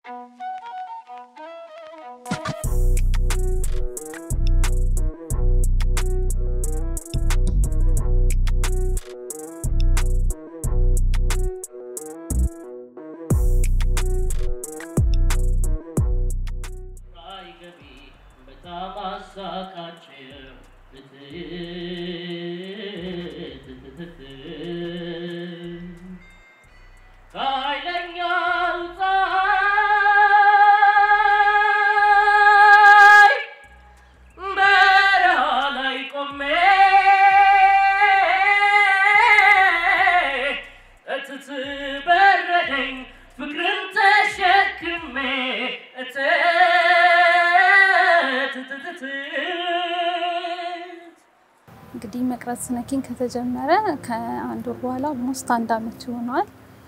ፍቅርን ተሸክሜ እንግዲህ መቅረጽ ስነኪን ከተጀመረ ከአንድ ወር በኋላ ኦልሞስት አንድ አመት ይሆነዋል።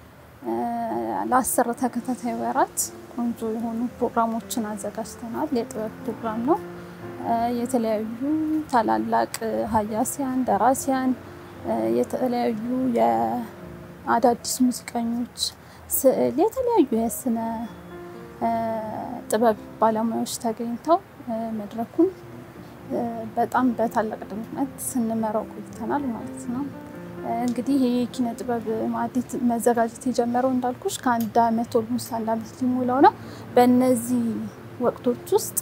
ለአስር ተከታታይ ወራት ቆንጆ የሆኑ ፕሮግራሞችን አዘጋጅተናል። የጥበብ ፕሮግራም ነው። የተለያዩ ታላላቅ ሀያሲያን፣ ደራሲያን፣ የተለያዩ የአዳዲስ ሙዚቀኞች ስዕል፣ የተለያዩ የስነ ጥበብ ባለሙያዎች ተገኝተው መድረኩን በጣም በታላቅ ድምቀት ስንመራው ቆይተናል ማለት ነው። እንግዲህ ይህ የኪነ ጥበብ ማዕድ መዘጋጀት የጀመረው እንዳልኩሽ ከአንድ አመት ኦልሞስት አንድ አመት ሊሞላው ነው። በእነዚህ ወቅቶች ውስጥ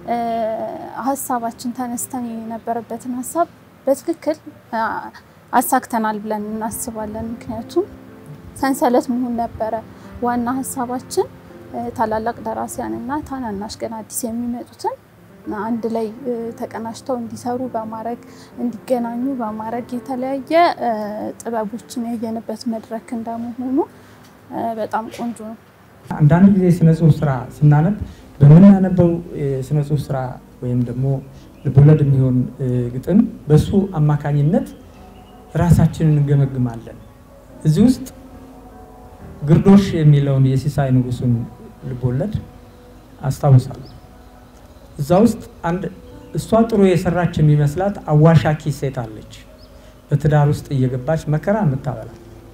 ሀሳባችን ተነስተን የነበረበትን ሀሳብ በትክክል አሳክተናል ብለን እናስባለን። ምክንያቱም ሰንሰለት መሆን ነበረ ዋና ሀሳባችን። ታላላቅ ደራሲያን እና ታናናሽ ገና አዲስ የሚመጡትን አንድ ላይ ተቀናጅተው እንዲሰሩ በማድረግ እንዲገናኙ በማድረግ የተለያየ ጥበቦችን ያየንበት መድረክ እንደመሆኑ በጣም ቆንጆ ነው። አንዳንድ ጊዜ ስነ ጽሁፍ ስራ ስናነብ በምናነበው የስነ ጽሁፍ ስራ ወይም ደግሞ ልቦለድ የሚሆን ግጥም በሱ አማካኝነት ራሳችንን እንገመግማለን። እዚህ ውስጥ ግርዶሽ የሚለውን የሲሳይ ንጉሱን ልቦለድ አስታውሳለሁ። እዛ ውስጥ አንድ እሷ ጥሩ የሰራች የሚመስላት አዋሻኪ ሴት አለች። በትዳር ውስጥ እየገባች መከራ የምታበላ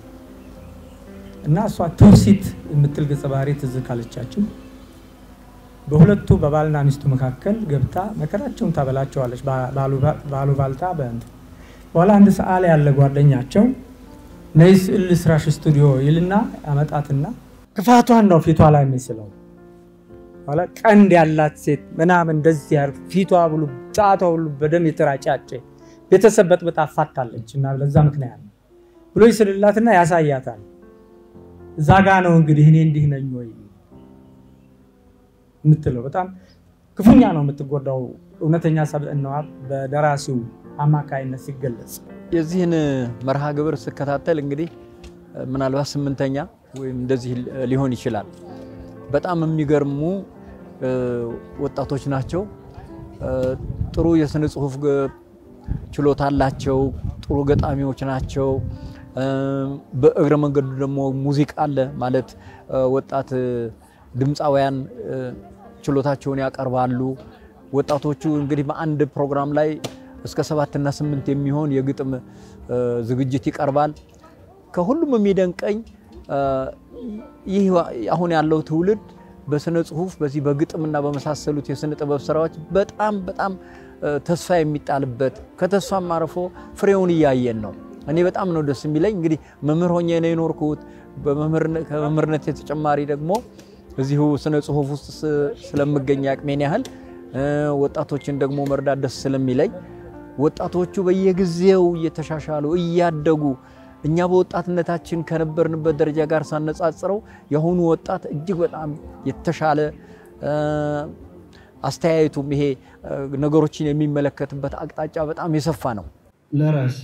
እና እሷ ትውሲት የምትል ገጸ ባህሪ ትዝ ካለቻችሁ በሁለቱ በባልና ሚስቱ መካከል ገብታ መከራቸውን ታበላቸዋለች። ባሉባልታ በእንትን በኋላ አንድ ሰዓሊ ያለ ጓደኛቸው ነይ ስዕል ልስራሽ ስቱዲዮ ይልና ያመጣትና ክፋቷን ነው ፊቷ ላይ የሚስለው ኋላ ቀንድ ያላት ሴት ምናምን እንደዚህ ያር ፊቷ ብሉ ጫቷ ሁሉ በደም የተራጫጨ ቤተሰብ በጥብጣ አፋታለች እና ለዛ ምክንያት ነው ብሎ ይስልላትና ያሳያታል። እዛ ጋ ነው እንግዲህ እኔ እንዲህ ነኝ ወይ የምትለው በጣም ክፉኛ ነው የምትጎዳው። እውነተኛ ሰብዕናዋ በደራሲው አማካይነት ሲገለጽ የዚህን መርሃ ግብር ስከታተል እንግዲህ ምናልባት ስምንተኛ ወይም እንደዚህ ሊሆን ይችላል። በጣም የሚገርሙ ወጣቶች ናቸው። ጥሩ የስነ ጽሁፍ ችሎታ አላቸው። ጥሩ ገጣሚዎች ናቸው። በእግረ መንገዱ ደግሞ ሙዚቃ አለ ማለት ወጣት ድምፃውያን ችሎታቸውን ያቀርባሉ። ወጣቶቹ እንግዲህ በአንድ ፕሮግራም ላይ እስከ ሰባትና ስምንት የሚሆን የግጥም ዝግጅት ይቀርባል። ከሁሉም የሚደንቀኝ ይህ አሁን ያለው ትውልድ በስነ ጽሁፍ በዚህ በግጥምና በመሳሰሉት የስነ ጥበብ ስራዎች በጣም በጣም ተስፋ የሚጣልበት ከተስፋም አርፎ ፍሬውን እያየን ነው። እኔ በጣም ነው ደስ የሚለኝ። እንግዲህ መምህር ሆኜ ነው የኖርኩት። ከመምህርነት የተጨማሪ ደግሞ እዚሁ ስነ ጽሁፍ ውስጥ ስለምገኝ አቅሜን ያህል ወጣቶችን ደግሞ መርዳት ደስ ስለሚለኝ ወጣቶቹ በየጊዜው እየተሻሻሉ እያደጉ እኛ በወጣትነታችን ከነበርንበት ደረጃ ጋር ሳነጻጽረው የአሁኑ ወጣት እጅግ በጣም የተሻለ አስተያየቱም ይሄ ነገሮችን የሚመለከትበት አቅጣጫ በጣም የሰፋ ነው። ለራስ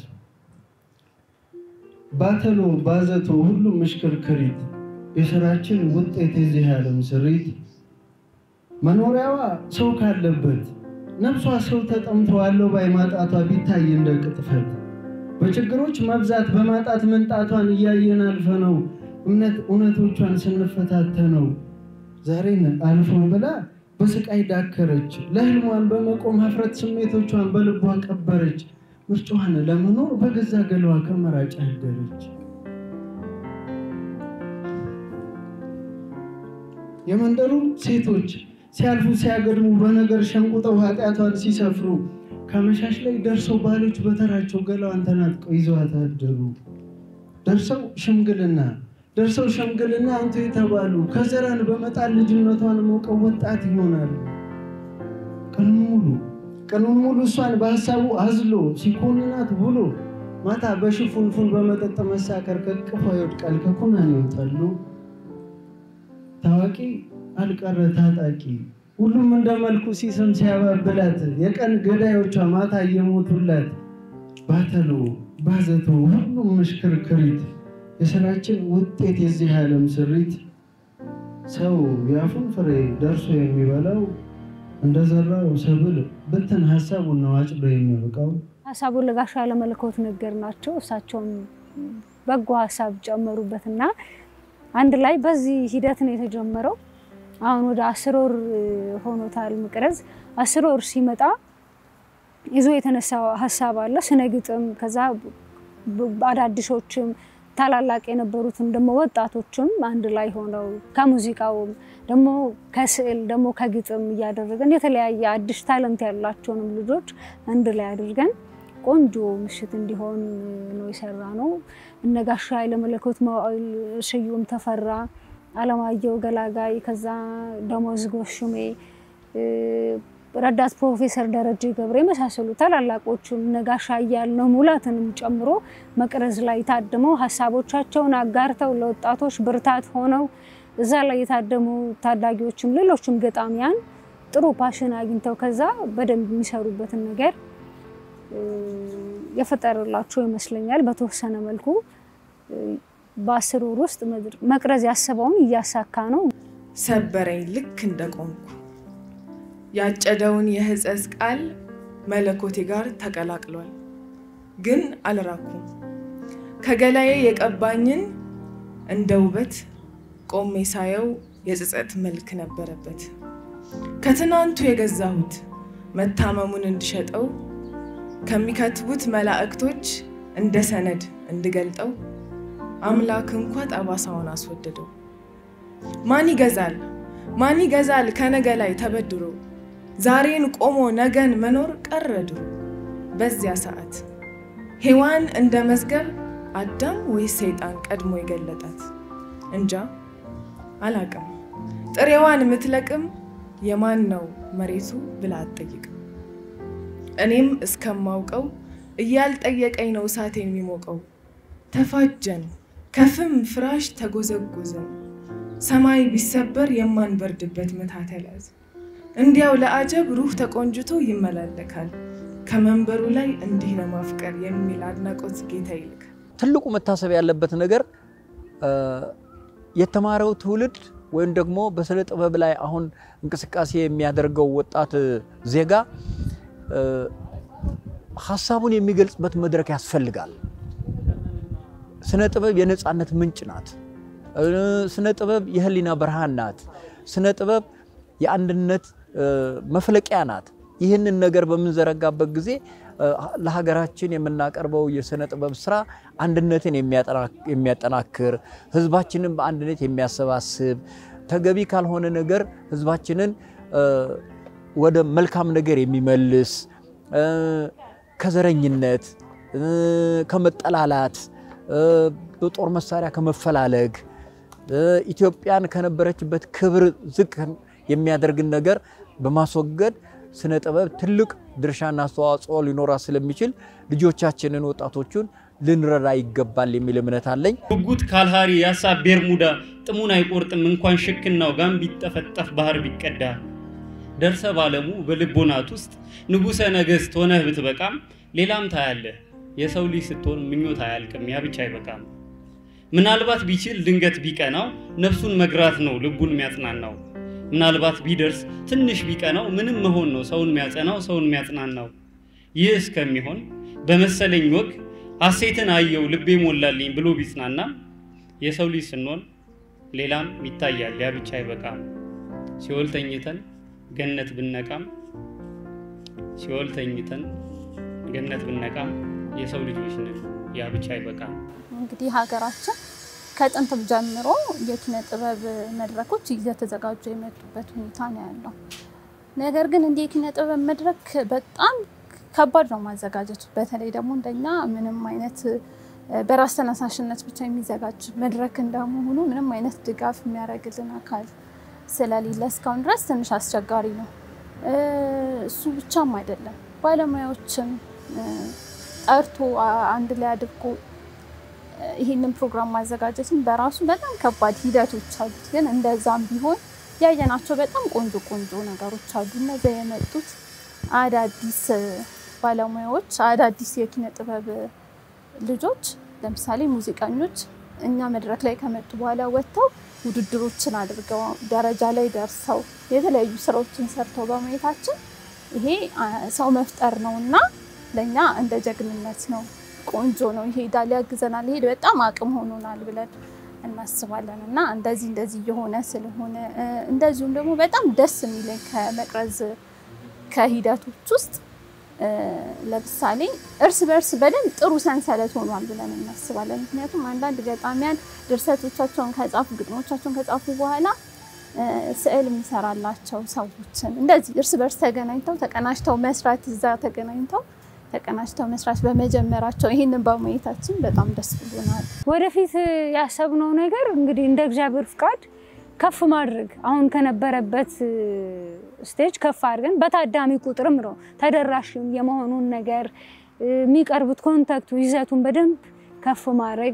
ባተሎ ባዘቶ ሁሉም ምሽክርክሪት የስራችን ውጤት የዚህ ዓለም ስሪት መኖሪያዋ ሰው ካለበት ነፍሷ ሰው ተጠምቶ አለው ባይ ማጣቷ ቢታይ እንደ ቅጥፈት በችግሮች መብዛት በማጣት መንጣቷን እያየን አልፈነው እምነት እውነቶቿን ስንፈታተነው ዛሬን አልፎ ብላ በስቃይ ዳከረች። ለህልሟን በመቆም ሀፍረት ስሜቶቿን በልቧ ቀበረች። ምርጫዋን ለመኖር በገዛ ገለዋ ከመራጭ አደረች። የመንደሩ ሴቶች ሲያልፉ ሲያገድሙ በነገር ሸንቁጠው ኃጢአቷን ሲሰፍሩ ከመሻሽ ላይ ደርሰው ባሎች በተራቸው ገላዋን ተናጥቀው ይዘዋት አደሩ። ደርሰው ሽምግልና ደርሰው ሽምግልና አንቱ የተባሉ ከዘራን በመጣል ልጅነቷን ሞቀው ወጣት ይሆናሉ። ቀኑን ሙሉ ቀኑን ሙሉ እሷን በሀሳቡ አዝሎ ሲኮንናት ውሎ ማታ በሽፉንፉን በመጠጥ መሳከር ከቅፏ ይወድቃል ከኩናን ይወጣሉ። ታዋቂ አልቀረ ታጣቂ ሁሉም እንደ መልኩ ሲስም ሲያባብላት የቀን ገዳዮቿ ማታ እየሞቱላት ባተሎ ባዘቶ ሁሉም ምሽክርክሪት የስራችን ውጤት የዚህ ዓለም ስሪት ሰው የአፉን ፍሬ ደርሶ የሚበላው እንደዘራው ሰብል ብትን ሀሳቡን ነው አጭዶ የሚያበቃው። ሀሳቡን ለጋሻ ያለመለኮት ነገር ናቸው። እሳቸውም በጎ ሀሳብ ጨመሩበትና አንድ ላይ በዚህ ሂደት ነው የተጀመረው። አሁን ወደ አስር ወር ሆኖታል መቅረዝ። አስር ወር ሲመጣ ይዞ የተነሳ ሀሳብ አለ ስነ ግጥም፣ ከዛ አዳዲሶችም ታላላቅ የነበሩትም ደግሞ ወጣቶችም አንድ ላይ ሆነው ከሙዚቃውም ደግሞ ከስዕል ደግሞ ከግጥም እያደረገን የተለያየ አዲስ ታለንት ያላቸውንም ልጆች አንድ ላይ አድርገን ቆንጆ ምሽት እንዲሆን ነው የሰራ ነው። እነ ጋሻ ኃይለመለኮት መዋዕል፣ ስዩም ተፈራ፣ አለማየሁ ገላጋይ፣ ከዛ ደሞዝ ጎሹሜ፣ ረዳት ፕሮፌሰር ደረጀ ገብረ የመሳሰሉ ታላላቆቹን እነ ጋሻ እያልነው ሙላትንም ጨምሮ መቅረዝ ላይ ታድመው ሀሳቦቻቸውን አጋርተው ለወጣቶች ብርታት ሆነው እዛ ላይ የታደሙ ታዳጊዎችም ሌሎችም ገጣሚያን ጥሩ ፓሽን አግኝተው ከዛ በደንብ የሚሰሩበትን ነገር የፈጠረላቸው ይመስለኛል። በተወሰነ መልኩ በአስር ወር ውስጥ መቅረዝ ያሰበውን እያሳካ ነው። ሰበረኝ ልክ እንደቆምኩ ያጨደውን የሕጸጽ ቃል መለኮቴ ጋር ተቀላቅሏል። ግን አልራኩም ከገላዬ የቀባኝን እንደ ውበት ቆሜ ሳየው የጸጸት መልክ ነበረበት። ከትናንቱ የገዛሁት መታመሙን እንድሸጠው ከሚከትቡት መላእክቶች እንደ ሰነድ እንድገልጠው አምላክ እንኳ ጠባሳውን አስወደደው። ማን ይገዛል ማን ይገዛል ከነገ ላይ ተበድሮ ዛሬን ቆሞ ነገን መኖር ቀረ ድሮ። በዚያ ሰዓት ሔዋን እንደ መዝገብ አዳም ወይስ ሰይጣን ቀድሞ የገለጣት እንጃ አላቅም። ጥሬዋን የምትለቅም የማን ነው መሬቱ ብላ አትጠይቅም። እኔም እስከማውቀው እያልጠየቀኝ ነው እሳቴን የሚሞቀው። ተፋጀን ከፍም ፍራሽ ተጎዘጎዘን ሰማይ ቢሰበር የማንበርድበት ምታት ያለያዝ እንዲያው ለአጀብ ሩህ ተቆንጅቶ ይመላለካል ከመንበሩ ላይ እንዲህ ለማፍቀር የሚል አድናቆት ጌታ ይልካል። ትልቁ መታሰብ ያለበት ነገር የተማረው ትውልድ ወይም ደግሞ በስነ ጥበብ ላይ አሁን እንቅስቃሴ የሚያደርገው ወጣት ዜጋ ሀሳቡን የሚገልጽበት መድረክ ያስፈልጋል። ስነ ጥበብ የነፃነት ምንጭ ናት። ስነ ጥበብ የህሊና ብርሃን ናት። ስነ ጥበብ የአንድነት መፍለቂያ ናት። ይህንን ነገር በምንዘረጋበት ጊዜ ለሀገራችን የምናቀርበው የስነ ጥበብ ስራ አንድነትን የሚያጠናክር፣ ህዝባችንን በአንድነት የሚያሰባስብ፣ ተገቢ ካልሆነ ነገር ህዝባችንን ወደ መልካም ነገር የሚመልስ ከዘረኝነት፣ ከመጠላላት፣ በጦር መሳሪያ ከመፈላለግ ኢትዮጵያን ከነበረችበት ክብር ዝቅ የሚያደርግን ነገር በማስወገድ ስነ ጥበብ ትልቅ ድርሻና አስተዋጽኦ ሊኖራት ስለሚችል ልጆቻችንን ወጣቶቹን ልንረዳ ይገባል የሚል እምነት አለኝ። ጉጉት ካልሃሪ የሀሳብ ቤርሙዳ ጥሙን አይቆርጥም እንኳን ሽክናው ጋም ቢጠፈጠፍ ባህር ቢቀዳ ደርሰ ባለሙ በልቦናት ውስጥ ንጉሠ ነገሥት ሆነህ ብትበቃም ሌላም ታያለህ የሰው ልጅ ስትሆን ምኞት አያልቅም ያ ብቻ አይበቃም። ምናልባት ቢችል ድንገት ቢቀናው ነፍሱን መግራት ነው ልቡን የሚያጽናናው። ምናልባት ቢደርስ ትንሽ ቢቀናው ምንም መሆን ነው ሰውን የሚያጸናው ሰውን የሚያጽናናው። ይህ እስከሚሆን በመሰለኝ ወግ ሐሴትን አየው ልቤ ሞላልኝ ብሎ ቢጽናና የሰው ልጅ ስንሆን ሌላም ይታያል ያ ብቻ አይበቃም። ሲኦል ተኝተን ገነት ብነቃም ሲኦል ተኝተን ገነት ብነቃም የሰው ልጆች ነን ያ ብቻ አይበቃም። እንግዲህ ሀገራችን ከጥንትም ጀምሮ የኪነ ጥበብ መድረኮች እየተዘጋጁ የመጡበት ሁኔታ ነው ያለው። ነገር ግን እንዲህ የኪነ ጥበብ መድረክ በጣም ከባድ ነው ማዘጋጀቱ። በተለይ ደግሞ እንደኛ ምንም አይነት በራስ ተነሳሽነት ብቻ የሚዘጋጅ መድረክ እንደመሆኑ ምንም አይነት ድጋፍ የሚያደርግልን አካል ስለሌለ እስካሁን ድረስ ትንሽ አስቸጋሪ ነው። እሱ ብቻም አይደለም፣ ባለሙያዎችን ጠርቶ አንድ ላይ አድርጎ ይህንን ፕሮግራም ማዘጋጀትን በራሱ በጣም ከባድ ሂደቶች አሉት። ግን እንደዛም ቢሆን ያየናቸው በጣም ቆንጆ ቆንጆ ነገሮች አሉ። እነዚያ የመጡት አዳዲስ ባለሙያዎች፣ አዳዲስ የኪነ ጥበብ ልጆች ለምሳሌ ሙዚቀኞች እኛ መድረክ ላይ ከመጡ በኋላ ወጥተው ውድድሮችን አድርገው ደረጃ ላይ ደርሰው የተለያዩ ስራዎችን ሰርተው በማየታችን ይሄ ሰው መፍጠር ነው እና ለእኛ እንደ ጀግንነት ነው። ቆንጆ ነው፣ ይሄዳል፣ ያግዘናል፣ ይሄድ በጣም አቅም ሆኖናል ብለን እናስባለን እና እንደዚህ እንደዚህ እየሆነ ስለሆነ እንደዚሁም ደግሞ በጣም ደስ የሚለኝ ከመቅረዝ ከሂደቶች ውስጥ ለምሳሌ እርስ በርስ በደንብ ጥሩ ሰንሰለት ሆኗል ብለን እናስባለን። ምክንያቱም አንዳንድ ገጣሚያን ድርሰቶቻቸውን ከጻፉ ግጥሞቻቸውን ከጻፉ በኋላ ስዕል የሚሰራላቸው ሰዎችን እንደዚህ እርስ በርስ ተገናኝተው ተቀናጅተው መስራት እዛ ተገናኝተው ተቀናጅተው መስራት በመጀመራቸው ይህንን በማየታችን በጣም ደስ ብሎናል። ወደፊት ያሰብነው ነገር እንግዲህ እንደ እግዚአብሔር ፍቃድ ከፍ ማድረግ አሁን ከነበረበት ስቴጅ ከፍ አድርገን በታዳሚ ቁጥርም ነው ተደራሽ የመሆኑን ነገር የሚቀርቡት ኮንታክቱ ይዘቱን በደንብ ከፍ ማድረግ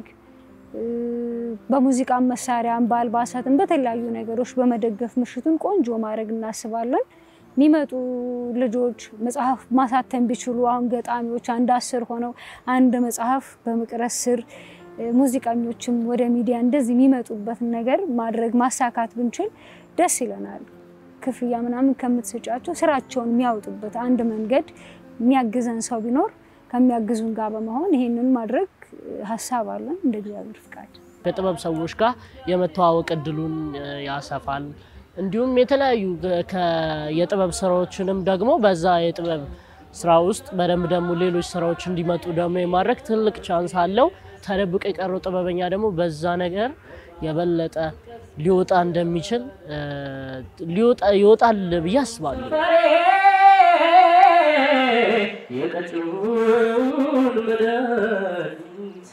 በሙዚቃ መሳሪያም በአልባሳትም በተለያዩ ነገሮች በመደገፍ ምሽቱን ቆንጆ ማድረግ እናስባለን። የሚመጡ ልጆች መጽሐፍ ማሳተም ቢችሉ አሁን ገጣሚዎች አንድ አስር ሆነው አንድ መጽሐፍ በመቅረስ ስር ሙዚቀኞችም ወደ ሚዲያ እንደዚህ የሚመጡበትን ነገር ማድረግ ማሳካት ብንችል ደስ ይለናል። ክፍያ ምናምን ከምትሰጫቸው ስራቸውን የሚያወጡበት አንድ መንገድ የሚያግዘን ሰው ቢኖር ከሚያግዙን ጋር በመሆን ይሄንን ማድረግ ሀሳብ አለን እንደ እግዚአብሔር ፍቃድ። ከጥበብ ሰዎች ጋር የመተዋወቅ እድሉን ያሰፋል። እንዲሁም የተለያዩ የጥበብ ስራዎችንም ደግሞ በዛ የጥበብ ስራ ውስጥ በደንብ ደግሞ ሌሎች ስራዎች እንዲመጡ ደግሞ የማድረግ ትልቅ ቻንስ አለው። ተደብቆ የቀረው ጥበበኛ ደግሞ በዛ ነገር የበለጠ ሊወጣ እንደሚችል ይወጣል ብዬ አስባለሁ። የቀጩን መድኃኒት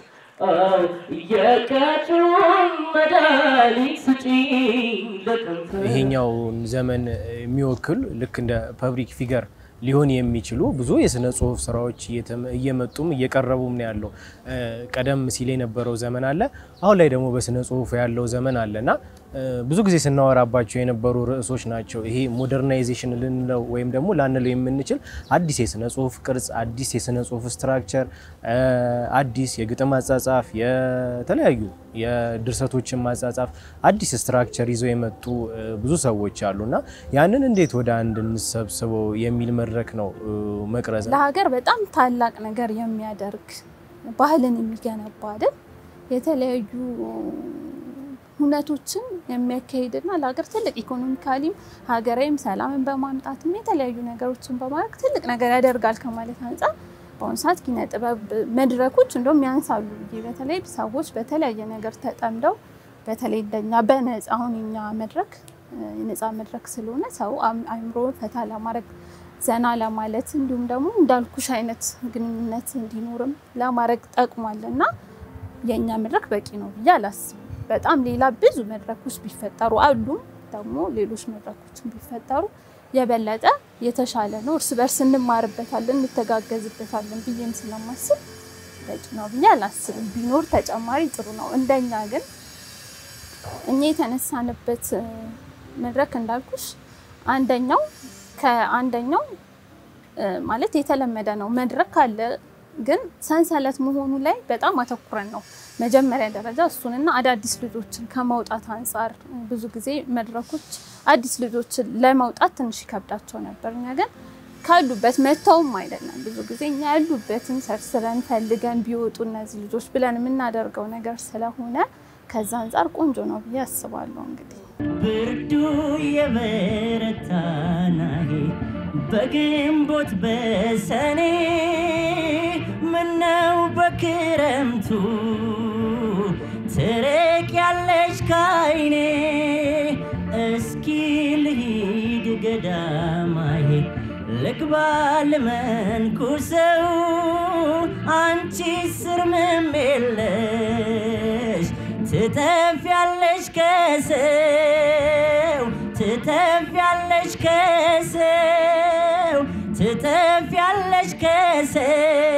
የቀጩን መድኃኒት ስጪኝ ለከንፈር ይሄኛውን ዘመን የሚወክል ልክ እንደ ፐብሊክ ፊገር ሊሆን የሚችሉ ብዙ የስነ ጽሁፍ ስራዎች እየመጡም እየቀረቡም ነው ያለው። ቀደም ሲል የነበረው ዘመን አለ፣ አሁን ላይ ደግሞ በስነ ጽሁፍ ያለው ዘመን አለ እና ብዙ ጊዜ ስናወራባቸው የነበሩ ርዕሶች ናቸው። ይሄ ሞደርናይዜሽን ልንለው ወይም ደግሞ ላንለው የምንችል አዲስ የስነ ጽሁፍ ቅርጽ፣ አዲስ የስነ ጽሁፍ ስትራክቸር፣ አዲስ የግጥም አጻጻፍ፣ የተለያዩ የድርሰቶችን ማጻጻፍ አዲስ ስትራክቸር ይዘው የመጡ ብዙ ሰዎች አሉ እና ያንን እንዴት ወደ አንድ እንሰብስበው የሚል መድረክ ነው መቅረዝ። ለሀገር በጣም ታላቅ ነገር የሚያደርግ ባህልን የሚገነባ አይደል የተለያዩ ሁነቶችን የሚያካሂድና ለሀገር ትልቅ ኢኮኖሚካሊም ሀገራዊም ሰላምን በማምጣትም የተለያዩ ነገሮችን በማድረግ ትልቅ ነገር ያደርጋል ከማለት አንጻር በአሁኑ ሰዓት ኪነ ጥበብ መድረኮች እንደውም ያንሳሉ ብዬ በተለይ ሰዎች በተለያየ ነገር ተጠምደው በተለይ እንደኛ በነፃ አሁን የኛ መድረክ የነፃ መድረክ ስለሆነ ሰው አእምሮ ፈታ ለማድረግ ዘና ለማለት እንዲሁም ደግሞ እንዳልኩሽ አይነት ግንኙነት እንዲኖርም ለማድረግ ጠቅሟል እና የእኛ መድረክ በቂ ነው ብዬ አላስብም። በጣም ሌላ ብዙ መድረኮች ቢፈጠሩ አሉም ደግሞ ሌሎች መድረኮችን ቢፈጠሩ የበለጠ የተሻለ ነው። እርስ በርስ እንማርበታለን፣ እንተጋገዝበታለን ብዬም ስለማስብ በቂ ነው ብዬ አላስብም። ቢኖር ተጨማሪ ጥሩ ነው። እንደኛ ግን እኛ የተነሳንበት መድረክ እንዳልኩሽ አንደኛው ከአንደኛው ማለት የተለመደ ነው መድረክ አለ ግን ሰንሰለት መሆኑ ላይ በጣም አተኩረን ነው መጀመሪያ ደረጃ እሱንና አዳዲስ ልጆችን ከማውጣት አንጻር ብዙ ጊዜ መድረኮች አዲስ ልጆችን ለማውጣት ትንሽ ይከብዳቸው ነበር። እኛ ግን ካሉበት መተውም አይደለም ብዙ ጊዜ እኛ ያሉበትን ሰርስረን ፈልገን ቢወጡ እነዚህ ልጆች ብለን የምናደርገው ነገር ስለሆነ ከዛ አንጻር ቆንጆ ነው ብዬ አስባለሁ። እንግዲህ ብርዱ የበረታናሄ በግንቦት በሰኔ ምነው በክረምቱ ትርቅ ካይኔ እስኪ ልሂድ ገዳማዬ ልግባ ልመንኩሰው አንቺ ስር ምንም የለሽ ትተፊያለሽ ከሰው ትተፊያለሽ ከሰው ትተፊያለሽ ከሰው